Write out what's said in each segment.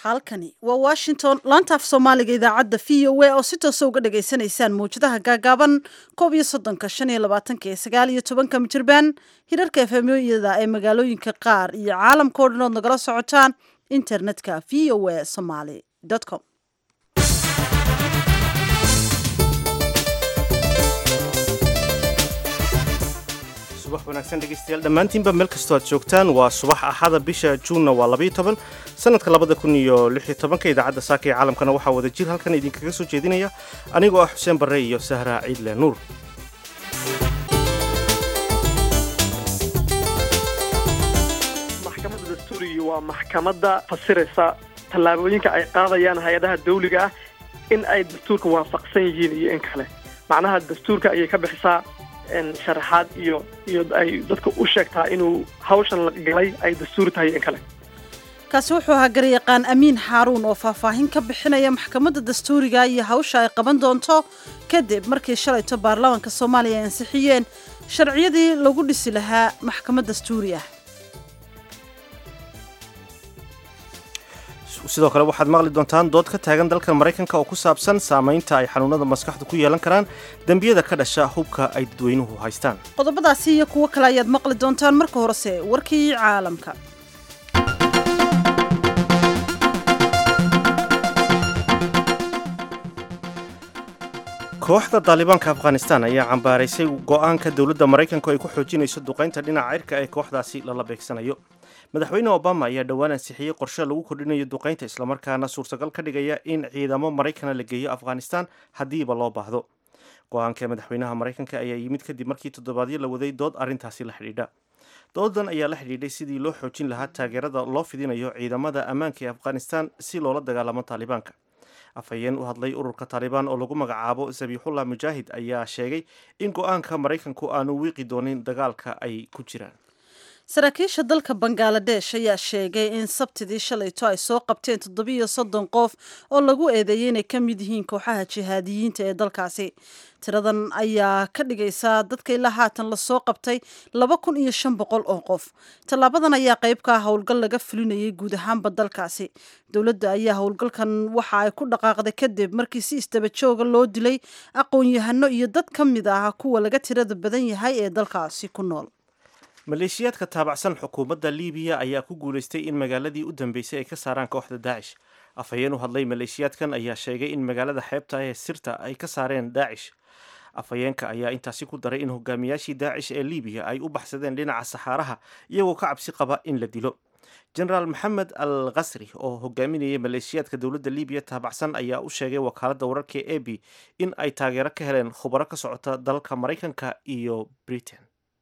halkani waa washington laantaaf soomaaliga idaacadda v o a oo si toosa uga dhagaysanaysaan mawjadaha gaagaaban koob iyo soddonka shan iyo labaatanka iyo sagaal iyo tobanka mijirbaan hirarka efemyada ee magaalooyinka qaar iyo caalamka o dhan ood nagala socotaan internetka v o a somaly com subax wanaagsan dhegeystayaal dhammaantiinba meel kastoo aad joogtaan waa subax axada bisha juunna waa labayo toban sanadka labada kun iyo lix iyo tobanka idaacadda saaka ee caalamkana waxaa wada jir halkan idinkaga soo jeedinaya anigoo ah xuseen barre iyo sahra ciidle nuur maxkamadda dastuuriga waa maxkamadda fasiraysa tallaabooyinka ay qaadayaan hay-adaha dawliga ah in ay dastuurka waafaqsan yihiin iyo in kale macnaha dastuurka ayay ka bixisaa sharaxaad iyo iyo ay dadka u sheegtaa inuu hawshan la galay ay dastuuri tahay in kale kaasi wuxuu ahaa garyaqaan amiin xaaruun oo faahfaahin ka bixinaya maxkamadda dastuuriga iyo hawsha ay qaban doonto kadib markii shalayto baarlamaanka soomaaliya ay ansixiyeen sharciyadii lagu dhisi lahaa maxkamad dastuuri ah sidoo kale waxaad maqli doontaan dood ka taagan dalka maraykanka oo ku saabsan saamaynta ay xanuunada maskaxda ku yeelan karaan dembiyada ka dhasha hubka ay dadweynuhu haystaan qodobadaasi iyo kuwo kale ayaad maqli doontaan marka horese warkii caalamka kooxda daalibaanka afghanistan ayaa cambaaraysay go'aanka dowladda maraykanku ay ku xoojinayso duqaynta dhinaca cirka ee kooxdaasi lala beegsanayo madaxweyne obama ayaa dhowaan ansixiyey qorshe lagu kordhinayo duqaynta islamarkaana suurtagal ka dhigaya in ciidamo maraykana la geeyo afghanistan haddiiba loo baahdo go-aanka madaxweynaha maraykanka ayaa yimid kadib markii toddobaadyo la waday dood arrintaasi la xidhiidha doodan ayaa la xidhiidhay sidii loo xoojin lahaa taageerada loo fidinayo ciidamada ammaanka ee afghanistan si loola dagaalamo taalibaanka afhayeen u hadlay ururka taalibaan oo lagu magacaabo zabiixullah mujaahid ayaa sheegay in go-aanka maraykanku aanu wiiqi doonin dagaalka ay ku jiraan saraakiisha dalka bangaladesh ayaa sheegay in sabtidii shalayto ay soo qabteen toddobiiyo soddon qof oo lagu eedeeyay inay ka mid yihiin kooxaha jihaadiyiinta ee dalkaasi tiradan ayaa ka dhigaysaa dadka ilaa haatan lasoo qabtay laba kun iyo shan boqol oo qof tallaabadan ayaa qayb ka ah howlgal laga fulinayay guud ahaanba dalkaasi dowladda ayaa howlgalkan waxa ay ku dhaqaaqday kadib markii si isdaba jooga loo dilay aqoon-yahano iyo dad ka mid ah kuwa laga tirada badan yahay ee dalkaasi ku nool maleeshiyaadka taabacsan xukuumadda liibiya ayaa ku guulaystay in magaaladii u dambeysay ay ka saaraan kooxda daacish afhayeen u hadlay maleeshiyaadkan ayaa sheegay in magaalada xeebta ee sirta ay ka saareen daacish afhayeenka ayaa intaasi ku daray in hogaamiyaashii daacish ee liibiya ay u baxsadeen dhinaca saxaaraha iyagoo ka cabsi qaba in la dilo jenaraal maxamed al khasri oo hogaaminayay maleeshiyaadka dowladda liibiya taabacsan ayaa u sheegay wakaaladda wararka e b in ay taageero ka heleen khubaro ka socota dalka maraykanka iyo britain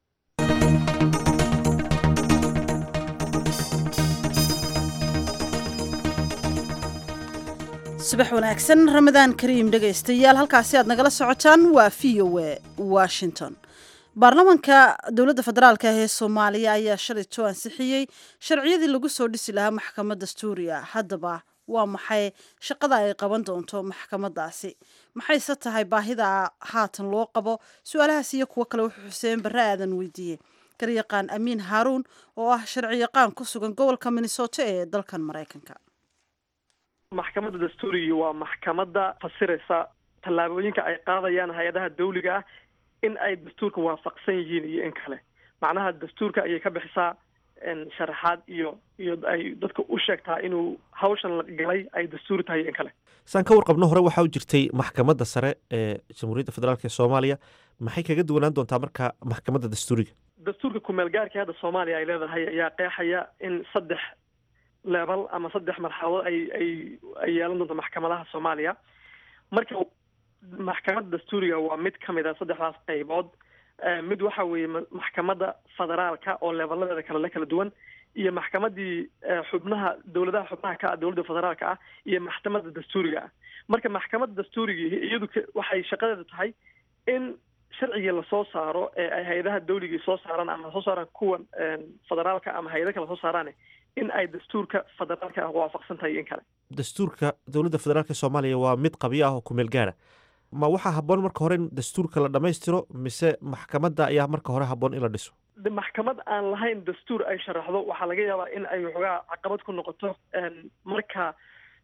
subax wanaagsan ramadaan kariim dhegaystayaal halkaasi aad nagala socotaan waa v o a washington baarlamaanka dowladda federaalk ah ee soomaaliya ayaa shalayto ansixiyey sharciyadii lagu soo dhisi lahaa maxkamad dastuuriya haddaba waa maxay shaqada ay qaban doonto maxkamadaasi maxayse tahay baahida haatan loo qabo su-aalahaas iyo kuwo kale wuxuu xuseen barre aadan weydiiyey garyaqaan amiin haaruun oo ah sharci yaqaan ku sugan gobolka minnesota ee dalkan maraykanka maxkamadda dastuuriga waa maxkamadda fasiraysa tallaabooyinka ay qaadayaan hay-adaha dawliga ah in ay dastuurka waafaqsan yihiin iyo in kale macnaha dastuurka ayay ka bixisaa sharaxaad iyo iyo ay dadka u sheegtaa inuu hawshan la galay ay dastuuri tahay iyo in kale saan ka warqabno hore waxaa u jirtay maxkamadda sare ee jamhuuriyadda federaalk ee soomaaliya maxay kaga duwanaan doontaa marka maxkamadda dastuuriga dastuurka kumeel gaarka hadda soomaaliya ay leedahay ayaa qeexaya in saddex leebal ama saddex marxaladood ay ay ay yeelan doonto maxkamadaha soomaaliya marka maxkamadda dastuuriga waa mid ka mid a saddexdaas qaybood mid waxa weeye maxkamadda federaalka oo leebaladeeda kale le kala duwan iyo maxkamadii xubnaha dowladaha xubnaha ka ah dowladda federaalka ah iyo maxkamadda dastuuriga ah marka maxkamadda dastuuriga iyadu waxay shaqadeeda tahay in sharcigii lasoo saaro ee ay hay-adaha dawligii soo saaraan ama soo saaraan kuwan federaalka ama hay-ada kale soo saaraan in ay dastuurka federaalka ah waafaqsan tahay in kale dastuurka dowladda federaalk ee soomaaliya waa mid qabyo ah oo kumeel gaara ma waxaa habboon marka hore in dastuurka la dhammaystiro mise maxkamadda ayaa marka hore habboon in la dhiso maxkamad aan lahayn dastuur ay sharaxdo waxaa laga yaabaa in ay waxoogaa caqabad ku noqoto marka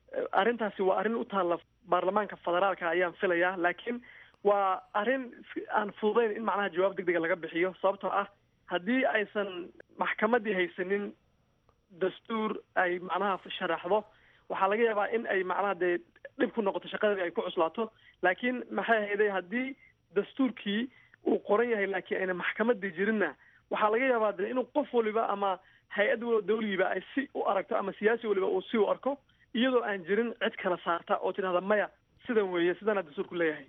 arrintaasi waa arrin u taalla baarlamaanka federaalka ayaan filayaa laakiin waa arrin aan fududayn in macnaha jawaab deg dega laga bixiyo sababtoo ah haddii aysan maxkamaddii haysanin dastuur ay macnaha sharaxdo waxaa laga yaabaa in ay macnaha dee dhib ku noqoto shaqadii ay ku cuslaato laakiin maxay hayday haddii dastuurkii uu qoran yahay laakiin ayna maxkamadii jirinna waxaa laga yaabaa de inuu qof waliba ama hay-ad dawligiiba ay si u aragto ama siyaasi waliba uu si u arko iyadoo aan jirin cid kala saarta oo tidhahda maya sidan weeye sidanaa dastuurku leeyahay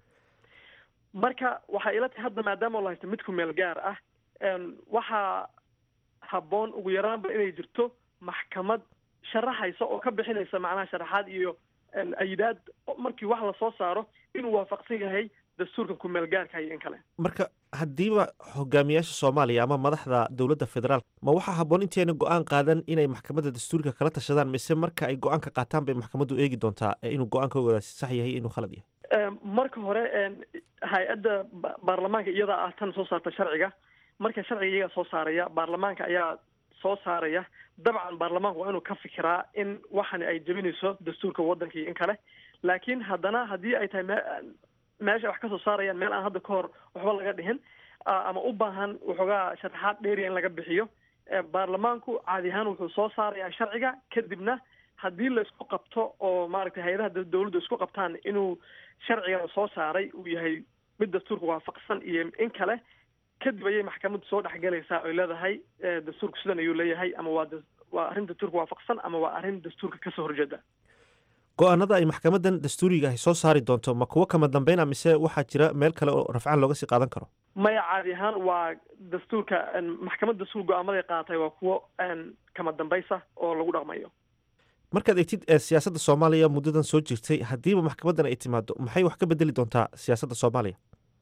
marka waxay ila tahay hadda maadaama la haysto mid ku meel gaar ah waxaa habboon ugu yaraanba inay jirto maxkamad sharaxaysa oo ka bixinaysa macnaha sharaxaad iyo ayidaad markii wax lasoo saaro inuu waafaqsan yahay dastuurkan ku meel gaarka iyo in kale marka haddiiba hogaamiyaasha soomaaliya ama madaxda dowladda federaalk ma waxaa habboon intayna go-aan qaadan inay maxkamadda dastuurka kala tashadaan mise marka ay go-aanka qaataan bay maxkamaddu eegi doontaa inuu go-aankoodaasi sax yahay inuu khalad yahay marka hore hay-adda baarlamaanka iyadaa ah tan soo saarta sharciga marka sharciga iyagaa soo saaraya baarlamaanka ayaa soo saaraya dabcan baarlamaanku waa inuu ka fikiraa in waxani ay jebinayso dastuurka waddanka iyo in kale laakiin haddana haddii ay tahay me meesha wax ka soo saarayaan meel aan hadda ka hor waxba laga dhihin ama u baahan waxoogaa sharaxaad dheeriya in laga bixiyo baarlamaanku caadi ahaan wuxuu soo saarayaa sharciga kadibna haddii la isku qabto oo maaragtay hay-adaha dawladdu isku qabtaan inuu sharcigan soo saaray uu yahay mid dastuurka waafaqsan iyo in kale kadib ayay maxkamaddu soo dhexgelaysaa oy leedahay dastuurku sidan ayuu leeyahay ama waa waa arrin dastuurka waafaqsan ama waa arrin dastuurka kasoo horjeeda go-aanada ay maxkamadan dastuuriga ahy soo saari doonto ma kuwo kama dambeyna mise waxaa jira meel kale oo rafcaan looga sii qaadan karo maya caadi ahaan waa dastuurka maxkamad dastuur go-aamaday qaatay waa kuwo kama dambaysa oo lagu dhaqmayo markaad egtid siyaasadda soomaaliya muddadan soo jirtay haddiiba maxkamadan ay timaado maxay wax ka bedeli doontaa siyaasadda soomaaliya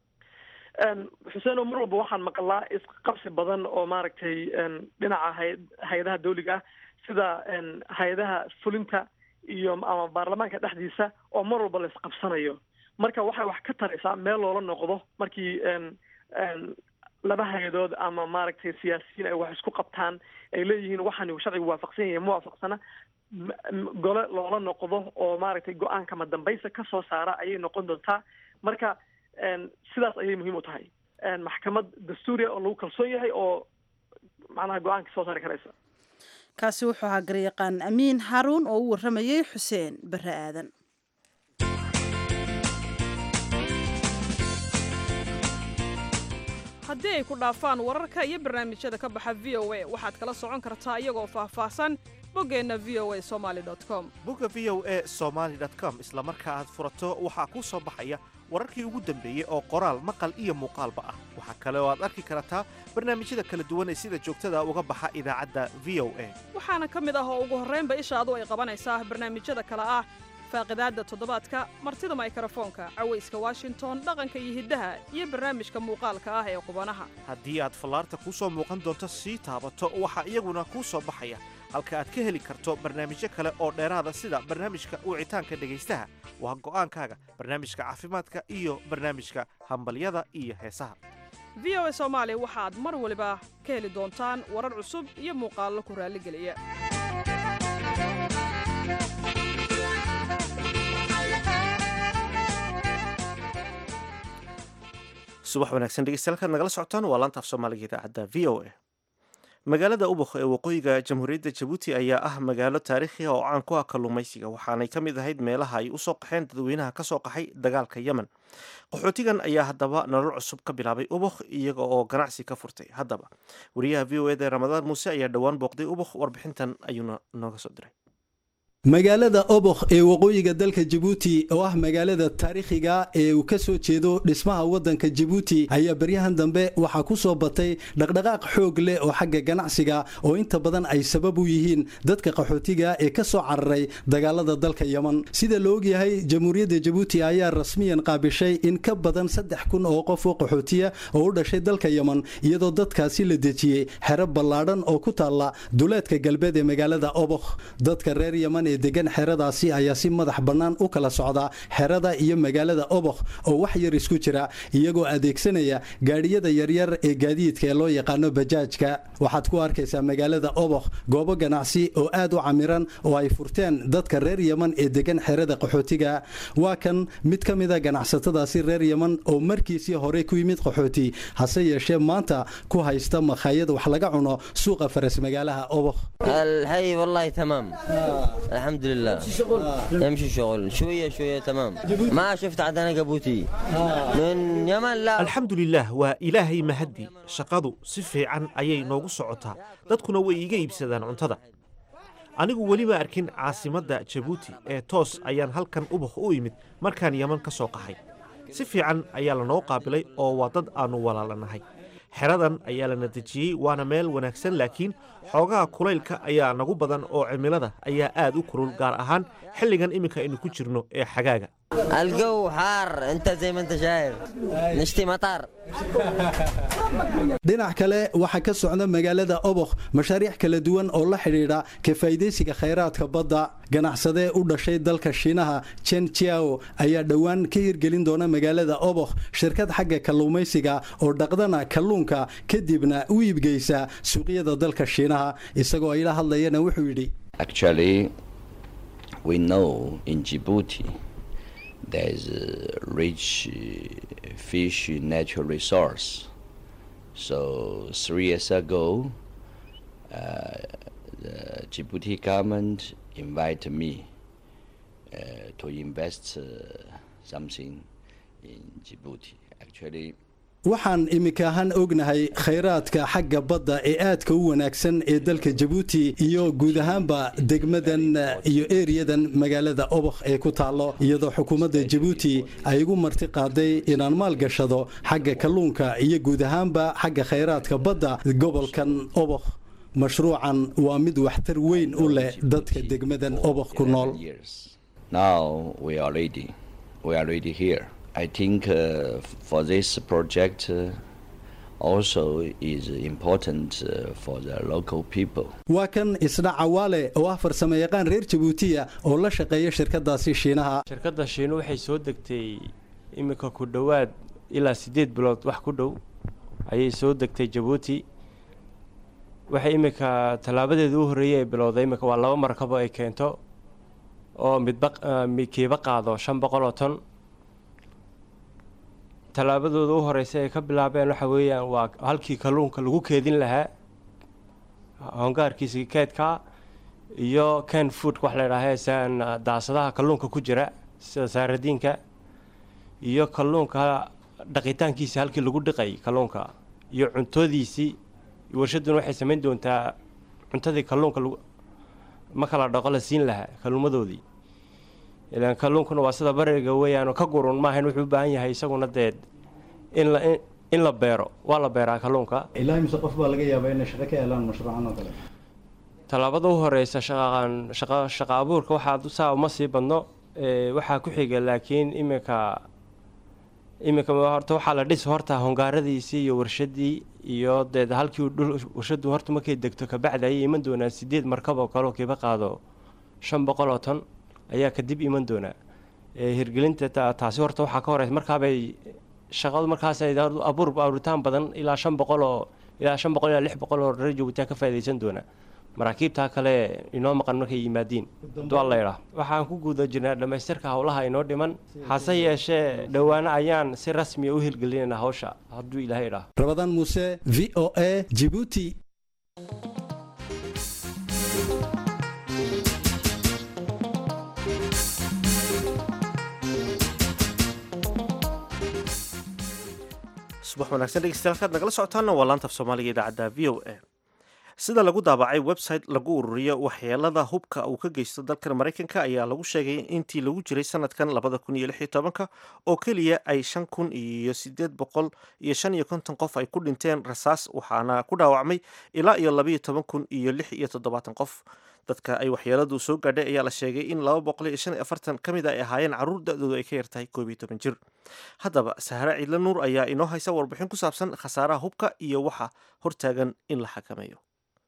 xuseen oo mar walba waxaan maqlaa isqabsi badan oo maaragtay dhinaca hay hay-adaha dawliga ah sida hay-adaha fulinta iyo ama baarlamaanka dhexdiisa oo mar walba la isqabsanayo marka waxay wax ka taraysaa meel loola noqdo markii laba hay-adood ama maaragtay siyaasiyiin ay wax isku qabtaan ay leeyihiin waxani sharcigu waafaqsan yahay ma waafaqsana gole loola noqdo oo maaragtay go-aan kama dambaysa ka soo saara ayay noqon doontaa marka sidaas ayay muhiim u tahay maxkamad dastuuriya oo lagu kalsoon yahay oo macnaha go-aanka soo saari karaysa kaasi wuxuu ahaa garyaqaan amiin haruun oo u warramayey xuseen barre aadan haddii ay ku dhaafaan wararka iyo barnaamijyada ka baxa v o a waxaad kala socon kartaa iyagoo faahfaahsan boggeenna v o a somaali com bogga v o a somaali com isla marka aad furato waxaa kuu soo baxaya wararkii ugu dambeeyey oo qoraal maqal iyo muuqaalba ah waxaa kale oo aad arki kartaa barnaamijyada kala duwan ee sida joogtada uga baxa idaacadda v o a waxaana ka mid ah oo ugu horraynba ishaadu ay qabanaysaa barnaamijyada kale ah faaqidaadda toddobaadka martida maykarafoonka cawayska washington dhaqanka iyo hiddaha iyo barnaamijka muuqaalka ah ee qubanaha haddii aad fallaarta kuu soo muuqan doonto sii taabato waxaa iyaguna kuu soo baxaya halka aad ka heli karto barnaamijyo kale oo dheeraada sida barnaamijka wicitaanka dhegaystaha waa go'aankaaga barnaamijka caafimaadka iyo barnaamijka hambalyada iyo heesaha v o a soomaali waxaad mar waliba ka heli doontaan warar cusub iyo muuqaallo ku raalligeliya subax wanaagsan dhegeystayaal kaad nagala socotaan waa laantaaf soomaaliga idaacadda v o a magaalada ubakh ee waqooyiga jamhuuriyadda jabuuti ayaa ah magaalo taariikhi ah oo caan ku ah kalluumaysiga waxaanay ka mid ahayd meelaha ay usoo qaxeen dadweynaha kasoo qaxay dagaalka yemen qaxootigan ayaa haddaba nolol cusub ka bilaabay ubakh iyaga oo ganacsi ka furtay haddaba wariyaha v o eda ramadaan muuse ayaa dhowaan booqday ubakh warbixintan ayuuna nooga soo diray magaalada obokh ee waqooyiga dalka jabuuti oo ah magaalada taariikhiga ee uu ka soo jeedo dhismaha waddanka jabuuti ayaa baryahan dambe waxaa ku soo batay dhaqdhaqaaq xoog leh oo xagga ganacsiga oo inta badan ay sabab u yihiin dadka qaxootiga ee ka soo cararay dagaalada dalka yeman sida la ogyahay jamhuuriyadda jabuuti ayaa rasmiyan qaabishay in ka badan saddex kun oo qof oo qaxootiya oo u dhashay dalka yeman iyadoo dadkaasi la dejiyey xero ballaadhan oo ku taalla duleedka galbeed ee magaalada obokh dadka reer yeman ee degan xeradaasi ayaa si madax bannaan u kala socda xerada iyo magaalada obokh oo wax yar isku jira iyagoo adeegsanaya gaadhiyada yaryar ee gaadiidka ee loo yaqaano bajaajka waxaad ku arkaysaa magaalada obokh goobo ganacsi oo aad u camiran oo ay furteen dadka reer yeman ee degan xerada qaxootiga waa kan mid ka mida ganacsatadaasi reer yeman oo markiisii hore ku yimid qaxooti hase yeeshee maanta ku haysta makhaayad wax laga cuno suuqa faras magaalaha obokh الحي والله تمام الحمد لله يمشي شغل شوية شوية تمام ما شفت عاد أنا قبوتي من يمن لا alxamdulilaah waa ilaahay mahaddi shaqadu si fiican ayay noogu socotaa dadkuna way iiga iibsadaan cuntada anigu weli ma arkin caasimadda jabuuti ee toos ayaan halkan ubakh u imid markaan yeman ka soo qaxay si fiican ayaa lanoo qaabilay oo waa dad aannu walaalanahay xeradan ayaa lana dejiyey waana meel wanaagsan laakiin xoogaha kulaylka ayaa nagu badan oo cimilada ayaa aad u kulul gaar ahaan xilligan iminka aynu ku jirno ee xagaaga الجو حار أنت زي ما أنت شايف نشتي مطر dhinac kale waxaa ka socda magaalada obokh mashaariic kala duwan oo la xidhiidha ka faa'idaysiga khayraadka badda ganacsadee u dhashay dalka shiinaha chen chiao ayaa dhowaan ka hirgelin doona magaalada obokh shirkad xagga kalluumaysiga oo dhaqdana kalluunka kadibna u iibgeysa suuqyada dalka shiinaha isagoo ay la hadlayana wuxuu yidhi Actually, we know in Djibouti there's a rich uh, fish natural resource. So three years ago, uh, the Djibouti government invited me uh, to invest uh, something in Djibouti. Actually, waxaan iminka ahaan ognahay khayraadka xagga badda ee aadka u wanaagsan ee dalka jabuuti iyo guud ahaanba degmadan iyo eriyadan magaalada obokh ee ku taallo iyadoo xukuumadda jabuuti ay igu marti qaaday inaan maalgashado xagga kalluunka iyo guud ahaanba xagga khayraadka badda gobolkan obokh mashruucan waa mid waxtar weyn u leh dadka degmadan obokh ku nool years. Now we are ready. We are ready here. I think uh, f- for this project uh, also is important uh, for the local people. waa kan isdha cawaale oo ah farsamo yaqaan reer jabuutiya oo la shaqeeya shirkadaasi shiinaha shirkadda shiinu waxay soo degtay iminka ku dhowaad ilaa siddeed bilood wax ku dhow ayay soo degtay jabuuti waxay iminka tallaabadeeda u horreeyay ay bilowday iminka waa laba markabo ay keento oo midba ah, midkiiba qaado shan boqol oo ton tallaabadooda u horeysa ay ka bilaabeen waxa weeyaan waa halkii kalluunka lagu keedin lahaa hongaarkiisa keedka iyo can food wax la idhaaha saan daasadaha kalluunka ku jira sida saaradiinka iyo kalluunka dhaqitaankiisa halkii lagu dhiqay kalluunka iyo cuntodiisii warshadduna waxay samayn doontaa cuntadii kalluunka lagu ma kala dhaqo la siin lahaa kalluumadoodii ilaan kalluunkuna waa sida bariga weeyaanoo ka gurun maahayn wuxuu u baahan yahay isaguna dee in la in la beero waa la beeraa kalluunka ilaa mise qof baa laga yaabaa inay shaqo ka helaan mashruucan oo kale tallaabada u horeysa shaqaqan shaqa shaqa abuurka waxaa saa uma sii badno ee, waxaa ku xiga laakiin iminka iminka horta waxaa la dhis horta hongaaradiisii iyo warshadii iyo dee halkii dhul warshadu horta markay degto kabacdi ayay iman doonaa sideed markab oo kale oo kiiba qaado shan boqol oo ton ayaa kadib iman doonaa ee, hirgelinta ta- taasi horta waxaa ka horeysa markaabay shaqadu markaas ay abuur abuuritaan badan ilaa shan boqol oo ilaa shan boqol ilaa lix boqol oo reer jabuuti ka faa'iidaysan doona maraakiibtaa kale inoo maqan markay yimaadiin dual laydhaah waxaan ku guda jirnaa dhammaystirka howlaha inoo dhiman hase yeeshee dhowaano ayaan si rasmiya u hirgelinaynaa hawsha hadduu ilaahay idhaah rabadaan muuse v o a jibuuti subax wanaagsan dhegeystayaal kaad nagala socotaana waa laanta af soomaaliga idaacadda v o a sida lagu daabacay website lagu ururiyo waxyeelada hubka uu ka geysto dalkan maraykanka ayaa lagu sheegay intii lagu jiray sanadkan labada kun iyo lix iyo tobanka oo keliya ay shan kun iyo sideed boqol iyo shan iyo konton qof ay ku dhinteen rasaas waxaana ku dhaawacmay ilaa iyo labaiyo toban kun iyo lix iyo toddobaatan qof dadka ay waxyeeladu soo gaadhay ayaa la sheegay in laba boqol iyo shan iyo afartan ka mid a ay ahaayeen carruur da-doodu ay ka yartahay koob iyo toban jir haddaba sahre ciidle nuur ayaa inoo haysa warbixin ku saabsan khasaaraha hubka iyo waxa hortaagan in la xakameeyo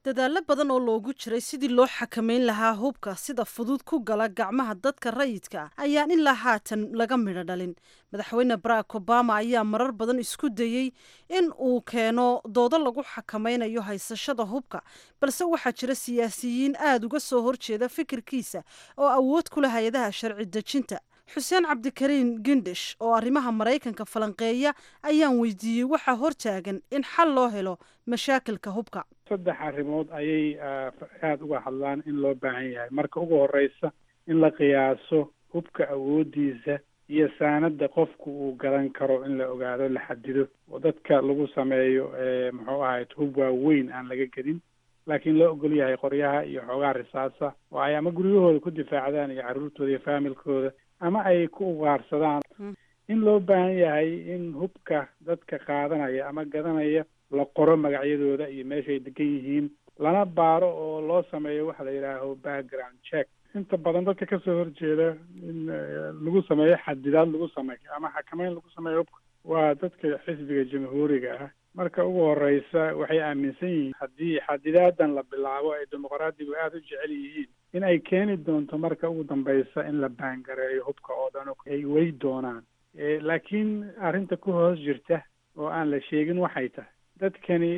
dadaallo badan oo loogu jiray sidii loo xakamayn lahaa hubka sida fudud ku gala gacmaha dadka rayidka ah ayaan ilaa haatan laga midho dhalin madaxweyne barack obama ayaa marar badan isku dayey in uu keeno doodo lagu xakamaynayo haysashada hubka balse waxaa jira siyaasiyiin aada uga soo horjeeda fikirkiisa oo awood ku leh hay-adaha sharci dejinta xuseen cabdikariin gindish oo arrimaha maraykanka falanqeeya ayaan weydiiyey waxaa hortaagan in xal loo helo mashaakilka hubka saddex arrimood ayay aada uga hadlaan in loo baahan yahay marka ugu horeysa in la qiyaaso hubka awoodiisa iyo saanada qofku uu gadan karo in la ogaado la xadido oo dadka lagu sameeyo muxuu ahayd hub waaweyn aan laga gedin laakiin loo ogol yahay qoryaha iyo xoogaa risaasa oo ay ama guryahooda ku difaacdaan iyo carruurtooda iyo faamilkooda ama ay ku ugaarsadaan in loo baahan yahay in hubka dadka qaadanaya ama gadanaya la qoro magacyadooda iyo meeshay degan yihiin lana baaro oo loo sameeyo waxa la yidhaaho background check inta badan dadka kasoo horjeeda in lagu sameeyo xadidaad lagu sameeyo ama xakameyn lagu sameeyo hubka waa dadka xisbiga jamhuuriga ah marka ugu horeysa waxay aaminsan yihiin haddii xadidaadan la bilaabo ay dimuqraadigu aada u jecel yihiin in ay keeni doonto marka ugu dambeysa in la baangareeyo hubka oo dhan ay wey doonaan laakiin arrinta ku hoos jirta oo aan la sheegin waxay tahay dadkani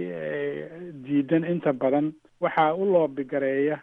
diidan inta badan waxaa u loobigareeya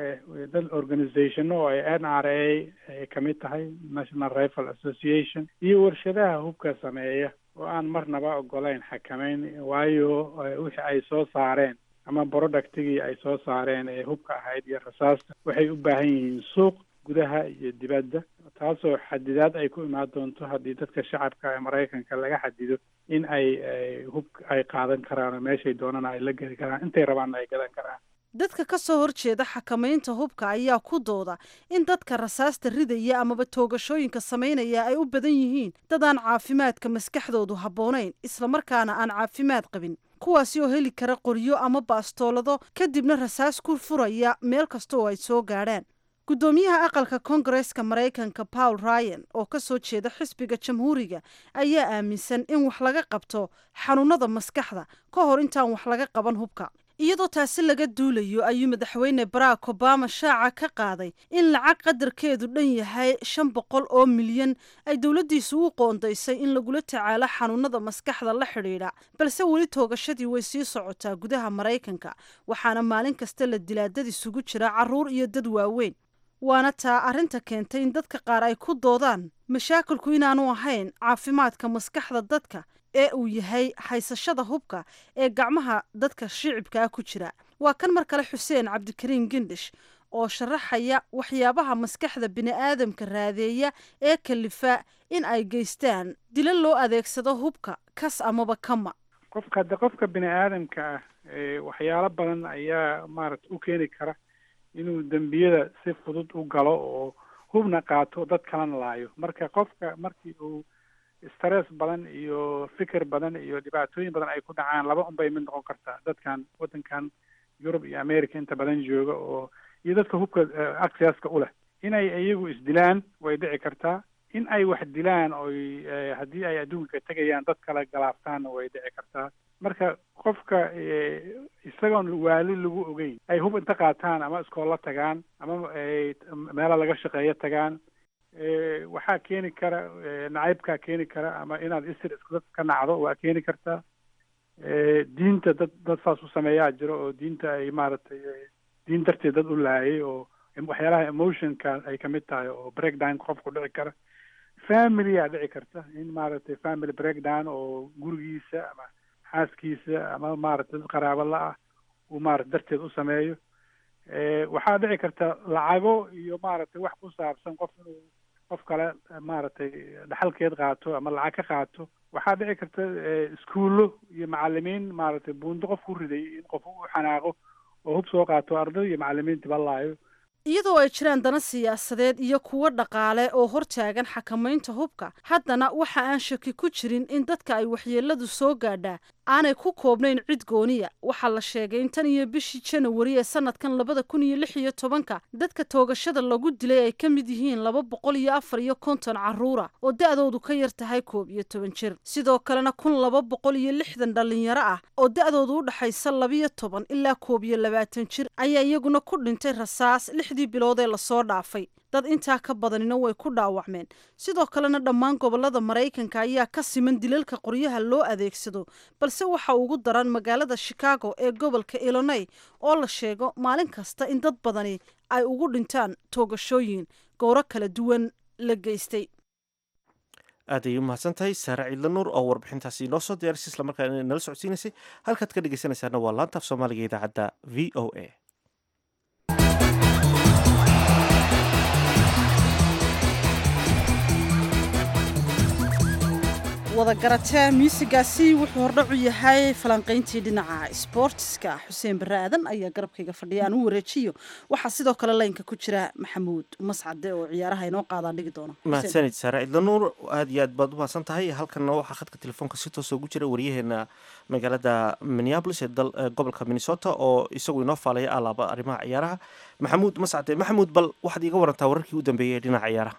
dad organizationo oo ay n r a ay kamid tahay national rifle association iyo warshadaha hubka sameeya oo aan marnaba ogolayn xakameyn waayo wixii ay soo saareen ama productigii ay soo saareen ee hubka ahayd iyo rasaasta waxay u baahan yihiin suuq gudaha iyo dibadda taasoo xadidaad ay ku imaan doonto haddii dadka shacabka ee maraykanka laga xadido in ay hub ay qaadan karaan oo meeshay doonana ay la geli karaan intay rabaanna ay gadan karaan dadka ka soo horjeeda xakamaynta hubka ayaa ku dooda in dadka rasaasta ridaya amaba toogashooyinka samaynaya ay u badan yihiin dad aan caafimaadka maskaxdoodu habboonayn islamarkaana aan caafimaad qabin kuwaasi oo heli kara qoryo ama baastoolado kadibna rasaas ku furaya meel kasta oo ay soo gaadhaan guddoomiyaha aqalka koongareeska maraykanka paul ryan oo ka soo jeeda xisbiga jamhuuriga ayaa aaminsan in wax laga qabto xanuunada maskaxda ka hor intaan wax laga qaban hubka iyadoo taasi laga duulayo ayuu madaxweyne barack obama shaaca ka qaaday in lacag qadarkeedu dhan yahay shan boqol oo milyan ay dowladdiisu u qoondaysay in lagula tacaalo xanuunada maskaxda la xidhiidha balse weli toogashadii way sii socotaa gudaha maraykanka waxaana maalin kasta la dilaa dad isugu jira carruur iyo dad waaweyn waana taa arrinta keentay in dadka qaar ay ku doodaan mashaakilku inaanu ahayn caafimaadka maskaxda dadka ee uu yahay haysashada hubka ee gacmaha dadka shicibkaa ku jira waa kan mar kale xuseen cabdikariin gendhish oo sharaxaya waxyaabaha maskaxda bini'aadamka raadeeya ee kalifa in ay geystaan dilo loo adeegsado hubka kas amaba kama qofka hadde qofka bini aadamka ah waxyaalo badan ayaa maarata u keeni kara inuu dembiyada si fudud u galo oo hubna qaato dad kalena laayo marka qofka markii uu stress badan iyo fikir badan iyo dhibaatooyin badan ay ku dhacaan laba un bay mid noqon kartaa dadkan waddankan yurub iyo america inta badan jooga oo iyo dadka hubka accesska u leh inay iyagu isdilaan way dhici kartaa in ay wax dilaan oy haddii ay adduunka tegayaan dad kale galaaftaanna way dhici kartaa marka qofka isagoon waali lagu ogeyn ay hub inta qaataan ama iskoolla tagaan ama meela laga shaqeeyo tagaan waxaa keeni kara nacaybkaa keeni kara ama inaad isir isku ka nacdo waa keeni kartaa diinta dad dad saas u sameeyaa jiro oo diinta ay maaragtay diin darteed dad u laayay oo waxyaalaha emotionka ay kamid tahay oo breakdown qofku dhici kara familyaa dhici karta in maaragtay family breakdown oo gurigiisa ama xaaskiisa ama maaragtay dad qaraabo la-ah uu maarata darteed u sameeyo waxaa dhici karta lacago iyo maaragtay wax ku saabsan qof inuu qof kale maaragtay dhaxalkeed qaato ama lacag ka qaato waxaa dhici karta iskuullo iyo macalimiin maaragtay buundo qof ku riday in qof u xanaaqo oo hub soo qaato arday iyo macalimiinta balaayo iyadoo ay jiraan dana siyaasadeed iyo kuwo dhaqaale oo hortaagan xakamaynta hubka haddana waxa aan shaki ku jirin in dadka ay waxyeeladu soo gaadhaa aanay ku koobnayn cid gooniya waxaa la sheegay in tan iyo bishii janawari ee sanadkan labada kun iyo lix iyo tobanka dadka toogashada lagu dilay ay ka mid yihiin laba boqol iyo afar iyo konton carruura oo da-doodu ka yar tahay koob iyo toban jir sidoo kalena kun laba boqol iyo lixdan dhallinyaro ah oo da-doodu u dhexaysa labiyo toban ilaa koob iyo labaatan jir ayaa iyaguna ku dhintay rasaas lixdii bilood ee lasoo dhaafay dad intaa ka badanina way ku dhaawacmeen sidoo kalena dhammaan gobolada maraykanka ayaa ka siman dilalka qoryaha loo adeegsado balse waxa ugu daran magaalada chicago ee gobolka illinoy oo la sheego maalin kasta in dad badani ay ugu dhintaan toogashooyin gowro kala duwan la geystay aad ayay u mahadsan tahay saare ciidla nuur oo warbixintaasi inoo soo diyaarisay islamarkaana nala socodsiinaysay halkaad ka dhegeysanaysaana waa laanta af soomaaliga idaacadda v o a wada garatee muusigaasi wuxuu hordhac u yahay falanqayntii dhinaca sboortiska xuseen barre aadan ayaa garabkayga fadhiya aan u wareejiyo waxaa sidoo kale laynka ku jira maxamuud mascade oo ciyaaraha inoo qaadaan dhigi doono mahadsanid saare ciidla nuur aad iyo aad baad u mahadsan tahay halkanna waxaa khadka telefoonka si toos ugu jira waryaheena magaalada minneabolis ee gobolka minnesota oo isagu inoo faalaya alaaba arrimaha ciyaaraha maxamuud mascade maxamuud bal waxaad iiga warantaa wararkii u dambeeyay ee dhinaca ciyaaraha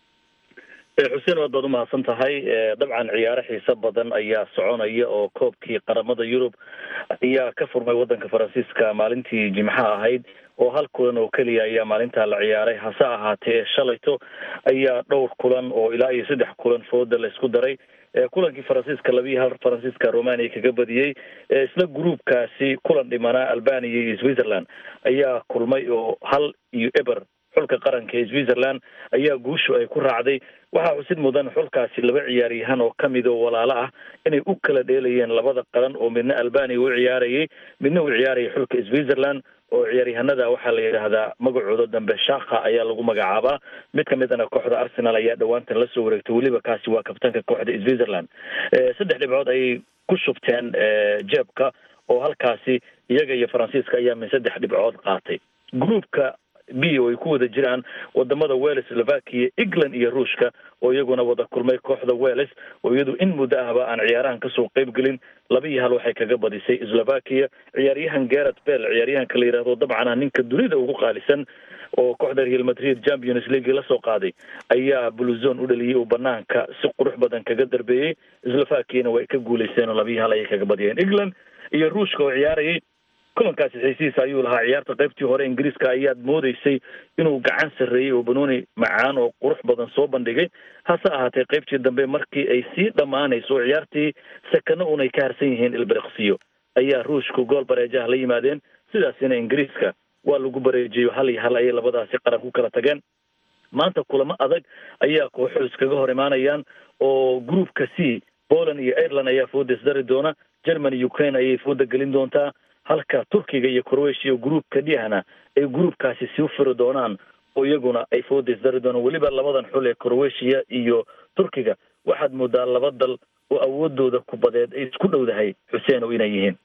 xuseen waad baad umahadsan tahay dabcan ciyaaro xiiso badan ayaa soconaya oo koobkii qaramada yurub ayaa ka furmay wadanka faransiiska maalintii jimcaha ahayd oo hal kulan oo keliya ayaa maalintaa la ciyaaray hase ahaatee shalayto ayaa dhowr kulan oo ilaa iyo saddex kulan fooda la isku daray kulankii faransiiska labiiyo hal faransiiska romania kaga badiyey isla gruubkaasi kulan dhimanaa albania iyo switzerland ayaa kulmay oo hal iyo eber xulka qaranka ee switzerland ayaa guushu ay ku raacday waxaa xusid mudan xulkaasi laba ciyaaryahan oo kamid oo walaalo ah inay u kala dheelayeen labada qaran oo midna albania u ciyaarayay midna u ciyaarayay xulka switzerland oo ciyaaryahanada waxaa la yidhaahdaa magacooda dambe shaka ayaa lagu magacaabaa mid kamidana kooxda arsenal ayaa dhawaantan lasoo wareegtay weliba kaasi waa kabtanka kooxda switzerland saddex dhibcood ayay ku shubteen jeebka oo halkaasi iyaga iyo faransiiska ayaa min saddex dhibcood qaatay groupka b oo ay ku wada jiraan wadamada wales slovakia england iyo ruushka oo iyaguna wada kulmay kooxda wales oo iyadu in muddo ahba aan ciyaarahan kasoo qeyb gelin laba iyo hal waxay kaga badisay slovakia ciyaaryahan garet bell ciyaaryahanka la yidhahdo dabcan ah ninka dunida ugu qaalisan oo kooxda real madrid champions league lasoo qaaday ayaa bluzon u dhaliyay oo banaanka si qurux badan kaga darbeeyey slovakiana way ka guuleysteen oo laba iyo hal ayay kaga badiyeen england iyo ruushka oo ciyaarayay kulankaasi xiisihiisa ayuu lahaa ciyaarta qaybtii hore ingiriiska ayaad moodeysay inuu gacan sarreeyey oo banooni macaan oo qurux badan soo bandhigay hase ahaatee qaybtii dambe markii ay sii dhammaanayso oo ciyaartii sakano un ay ka harsan yihiin ilbiriqsiyo ayaa ruushku gool bareejaha la yimaadeen sidaasina ingiriiska waa lagu bareejiyo hal iyo hal ayay labadaasi qaran ku kala tageen maanta kulamo adag ayaa kooxo iskaga hor imaanayaan oo groupka c poland iyo ireland ayaa fooda isdari doona germany ukraine ayay fooda gelin doontaa halka turkiga iyo croatia groupka dhihana ay groupkaasi sii firi doonaan oo iyaguna ay fooda isdari doonaan weliba labadan xul ee croatia iyo turkiga waxaad moodaa laba dal oo awoodooda kubadeed ay isku dhowdahay xuseen oo inay yihiin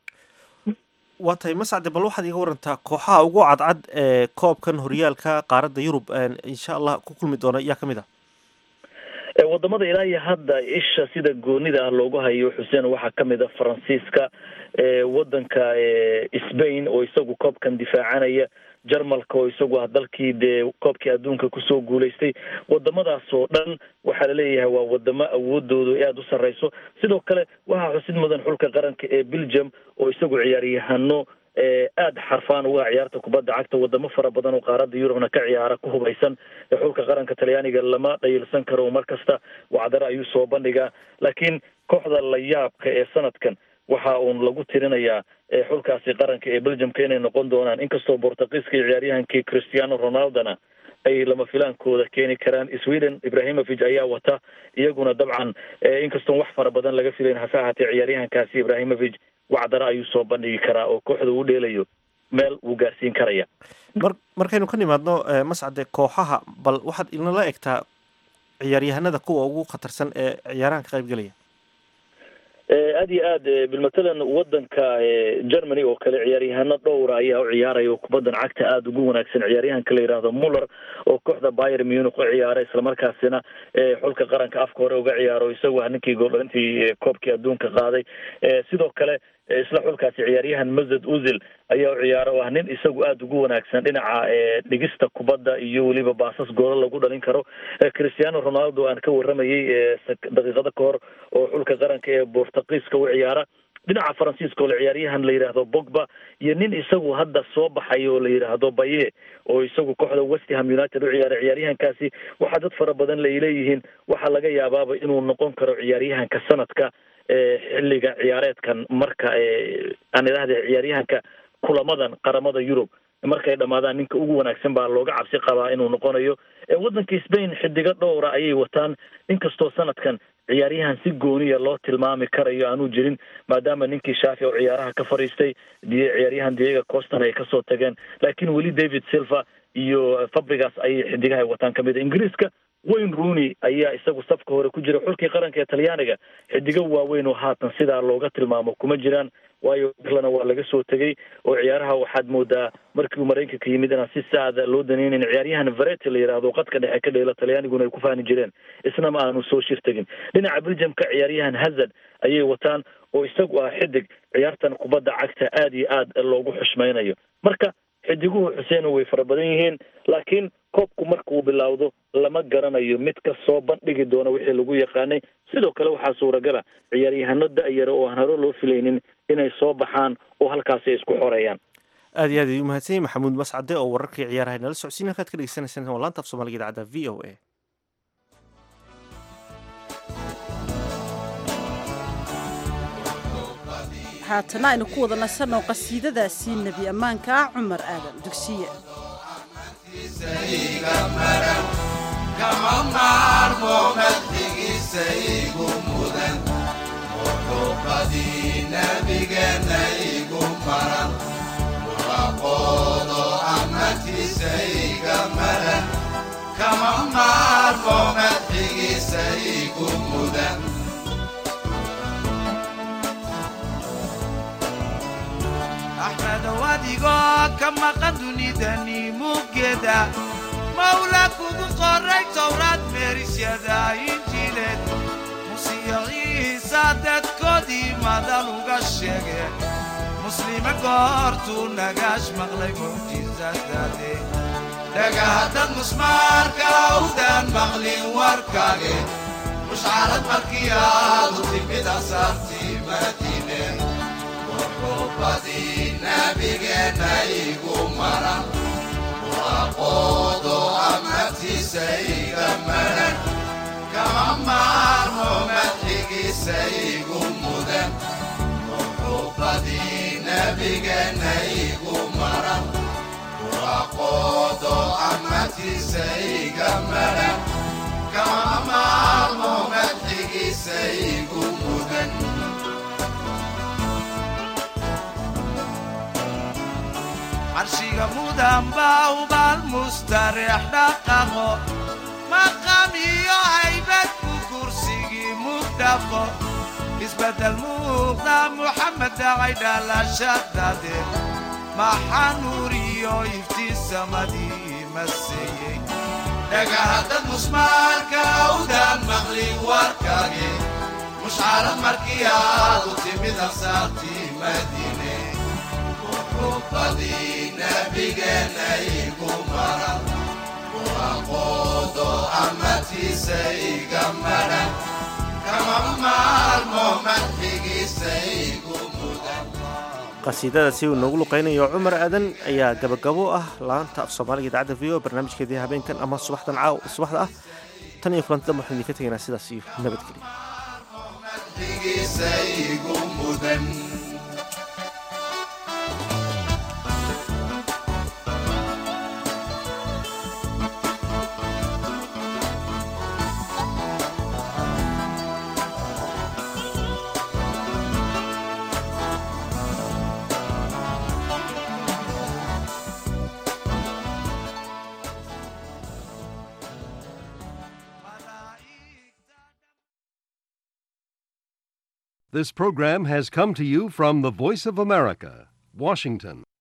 waa tahay mascade bal waxaad iga warantaa kooxaha ugu cadcad ee koobkan horyaalka qaaradda yurub insha allah ku kulmi doona yaa kamid ah wadamada ilaa iyo hadda isha sida goonida ah loogu hayo xuseen waxaa kamid a faransiiska wadanka spain oo isagu koobkan difaacanaya jarmalka oo isagu ah dalkii dee koobkii adduunka kusoo guulaystay wadamadaas oo dhan waxaa laleeyahay waa wadamo awoodoodu aada u sarreyso sidoo kale waxaa xusid mudan xulka qaranka ee belgium oo isagu ciyaaryahano aada xarfaan uga ciyaarta kubadda cagta wadamo fara badan oo qaaradda yurubna ka ciyaara ku hubaysan xulka qaranka talyaaniga lama dhayilsan karo mar kasta wacdare ayuu soo bandhigaa laakiin kooxda la yaabka ee sanadkan waxa uun lagu tirinayaa xulkaasi qaranka ee belgiumka inay noqon doonaan inkastoo bortugiiska iyo ciyaaryahankii christiano ronaldona ay lama filaankooda keeni karaan sweden ibrahimovic ayaa wata iyaguna dabcan inkastoon wax fara badan laga filayn hase ahaatee ciyaaryahankaasi ibrahimovic wacdare ayuu soo bandhigi karaa oo kooxda uu dheelayo meel wuu gaarsiin karaya mar markaynu ka nimaadno mascade kooxaha bal waxaad inala egtaa ciyaaryahanada kuwa ugu khatarsan ee ciyaarahan ka qayb gelaya aad iyo aad bilmatalan wadanka germany oo kale ciyaaryahano dhowra ayaa u ciyaaraya oo kubaddan cagta aada ugu wanaagsan ciyaaryahanka la yidhaahdo muller oo kooxda bayer munich u ciyaara islamarkaasina xulka qaranka afka hore uga ciyaaro isagu ah ninkii gooldhalintii koobkii adduunka qaaday sidoo kale isla xulkaasi ciyaaryahan mazed uzil ayaa u ciyaara oo ah nin isagu aada ugu wanaagsan dhinaca dhigista kubadda iyo weliba baasas goola lagu dhalin karo cristiano ronaldo aan ka waramayay daqiiqada ka hor oo xulka qaranka ee bortugiiska u ciyaara dhinaca faransiiska oo la ciyaaryahan la yidhaahdo bogba iyo nin isagu hadda soo baxay oo la yidhaahdo baye oo isagu kooxda westham united u ciyaara ciyaaryahankaasi waxaa dad fara badan la leeyihiin waxaa laga yaabaaba inuu noqon karo ciyaaryahanka sanadka xilliga ciyaareedkan marka aan idhahda ciyaaryahanka kulamadan qaramada yurub markay dhamaadaan ninka ugu wanaagsan baa looga cabsi qabaa inuu noqonayo waddanka spain xidigo dhowra ayay wataan inkastoo sanadkan ciyaaryahan si gooniya loo tilmaami karayo aanu jirin maadaama ninkii shaafi oo ciyaaraha ka fadhiistay ciyaaryahan diego costan ay kasoo tageen laakiin weli david silva iyo fabrigas ayay xidigaha wataan kamid a ingiriiska wayne rooney ayaa isagu safka hore ku jira xulkii qaranka ee talyaaniga xidigo waaweyn oo haatan sidaa looga tilmaamo kuma jiraan waayo irlana waa laga soo tegay oo ciyaaraha waxaad moodaa markii uu maraykanka yimid inaan si saada loo daneynin ciyaaryahan varete la yidhaahdo qadka dhexe ka dheela talyaaniguna ay ku fahni jireen isna ma aanu soo shir tegin dhinaca belgiumka ciyaaryahan hazard ayay wataan oo isagu ah xidig ciyaartan kubadda cagta aada iyo aad loogu xushmaynayo marka xidiguhu xuseeno way fara badan yihiin laakiin koobku markuu bilowdo lama garanayo mid ka soo bandhigi doona wixii lagu yaqaanay sidoo kale waxaa suuragala ciyaaryahano da-yara oo aan haro loo filaynin inay soo baxaan oo halkaasi ay isku xoreeyaan aad iyo aad ayuu mahadsan yahay maxamuud mascade oo wararkii ciyaaraha nala socodsiin halkaad ka dhegeysaneysaan waa laanta af soomaaliga idaacadda v o a haatana aynu ku wada nasanoo qasiidadaasii nebi ammaanka ah cumar aadan dugsiye kama maarmo madxigiisa igu mudan muxuubadii nabigeenna igu maran muraqoodo ammadkiisa iga maran kama maarmo madxigiisa igu mudan axmedow adigoo ka maqan dunidani muggeeda mawla kugu qoray towraad meerisyada injiileed musiyo ciisa dadkoodii madal uga sheege muslime goortuu nagaash maqlay mucjizadaade dhagahaddad musmaarka awdaan maqlin warkaage mushcarad markii aad u timid asaartii madiine muxuubadii nabigeenna igu maran muraqoodo ammadkiisa iga maran kama maarmo madxigiisa igu mudan muxuubadii nabigeenna igu maran muraqoodo ammadkiisa iga maran kama maarmo madxigiisa igu mudan carshiga mudan baa ubaal mustareex dhaqaqo maqam iyo haybad ku kursigii mugdhaqo isbeddel muuqda muxamed dhacay dhalashadade maxaa nuur iyo iftiin samadii maseeyey dhagahaddad musmaarka awdaan maqlin warkaage mushcarad markii aad u timid ansaartii madiine muxuubadii nabigeenna igu maran muraqoodo ammadkiisa iga maran kama maalmo madxigiisa igu mudan qasiidadaasi uu noogu luqaynayo cumar aadan ayaa gabagabo ah laanta af soomaaliga idaacadda v o barnaamijkeedii habeenkan ama subaxdan caaw subaxda ah tan iyo kulanti damba waxaan idinka tegaynaa sidaas iyo nabadgelyo madxigiisa igu mudan This program has come to you from the Voice of America, Washington.